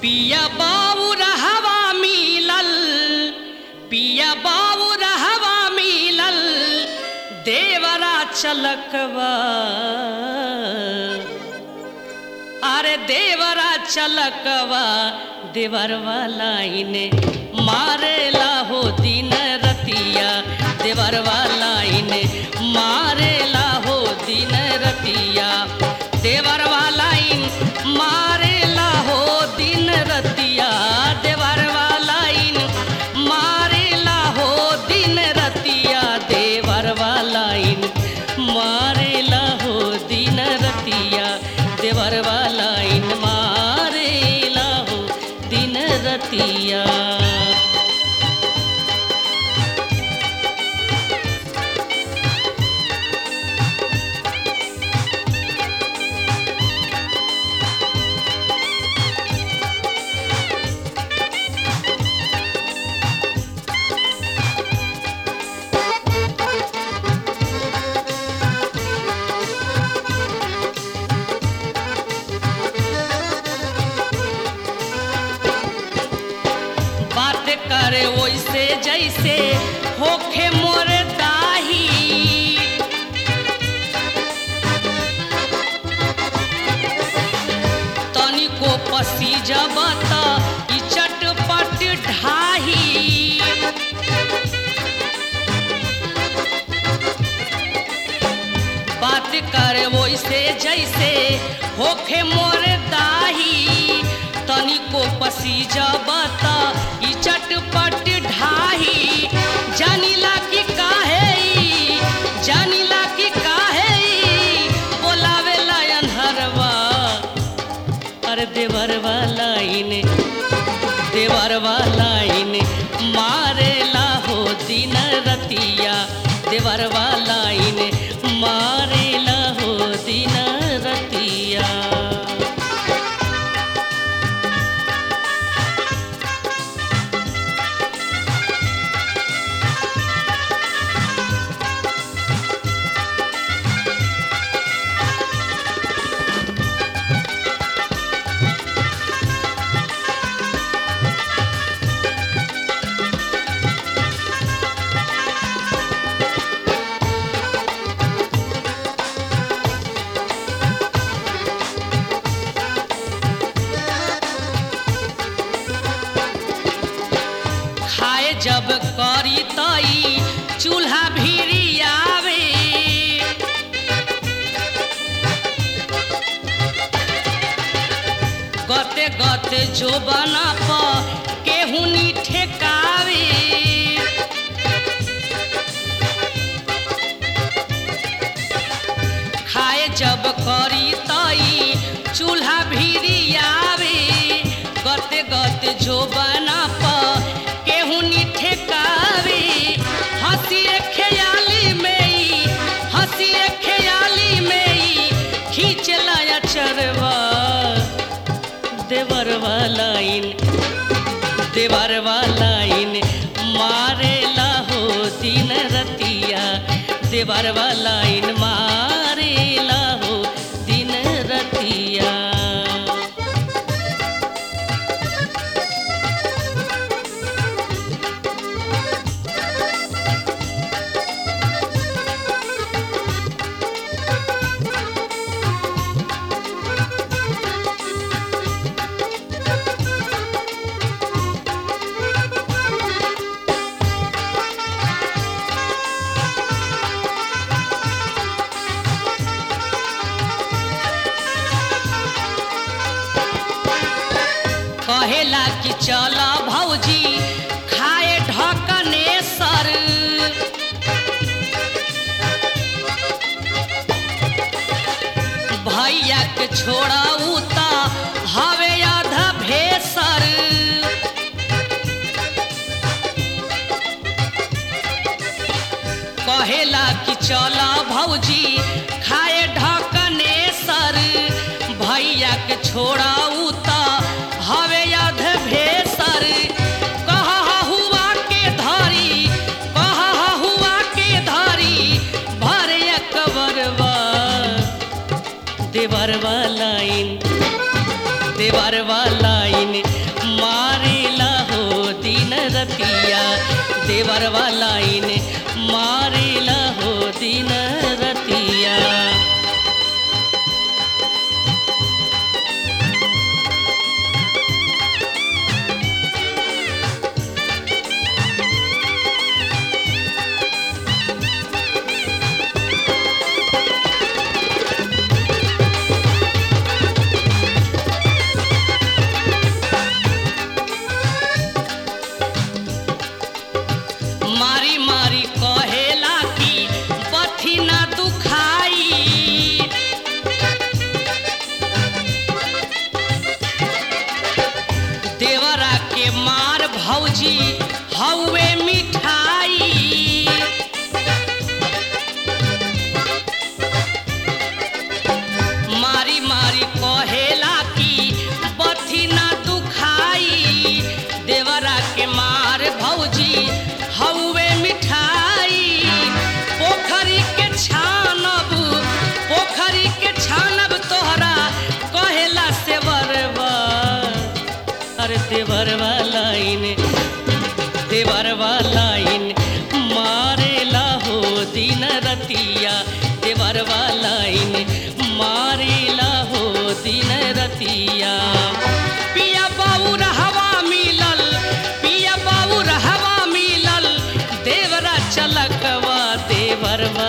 पिया बाबू रहवा मिलल पिया बाबू रहवा मिलल देवरा चलकवा अरे देवरा चलकवा देवरवा लाइने मारेला हो दिन रतिया देवरवा लाइने मारेला हो दिन रतिया देवरवा लाइन मारेला हो दिन रतिया देवरवा लाइन मारेला हो दिन रतिया देवरवा लाइन मारेला हो दिन रतिया देवरवा लाइन मारेला हो दिन रतिया बात करे वैसे जैसे होखे मोर दाही तनिको पसी जब त ई चटपट ढाही बात करे वैसे जैसे होखे मोर दाही तनिको पसी जब त ई चटपट ढाही जानिला कि काहे ई, जानिला कि काहे ई, बोलावेला अन्हरवा अरे देवरवा लाइन देवरवा लाइन मारेला हो दिन रतिया देवरवा लाइन मारेला हो दिन रतिया खाए जब करी तई चूल्हा भीरी आवे गते गते जो बना प केहुनी ठेकावे खाए जब करी तई चूल्हा भीरी आवे गते गते जो बना प केहुनी ठेकावे हंसी ख्याली में ई हंसी ख्याली में ई खींचला चरवा देवरवा लाइन देवरवा लाइन मारेला हो दिन रतिया देवरवा लाइन मारेला हो दिन रतिया कहेला कि चल भौजी खाए ढकने सर भैया के छोड़ा उता हवे आधा भेसर कहेला कि चल भौजी खाए ढकने सर भैया के छोड़ा उता हवे अध भेसर कह हुआ के धरी कह हुआ के धरी भरे कबरवा देवरवा लाइन देवरवा लाइन देवर वाला इने मारेला हो दिन रतिया मारी मारी कहेला कि बथी ना दुखाई देवरा के मार भौजी हौवे मिठाई मारी मारी कहेला कि बथी ना दुखाई देवरा के मार भौजी हौवे मिठाई पोखरी के छानब पोखरी के छानब तोहरा कहेला से बरबा अरे देवर वाला इने देवर वाला इन मारेला हो दिन रतिया देवर वाला इन मारेला हो दिन रतिया पिया बाबू हवा मिलल पिया बाबू हवा मिलल देवरा चलकवा देवर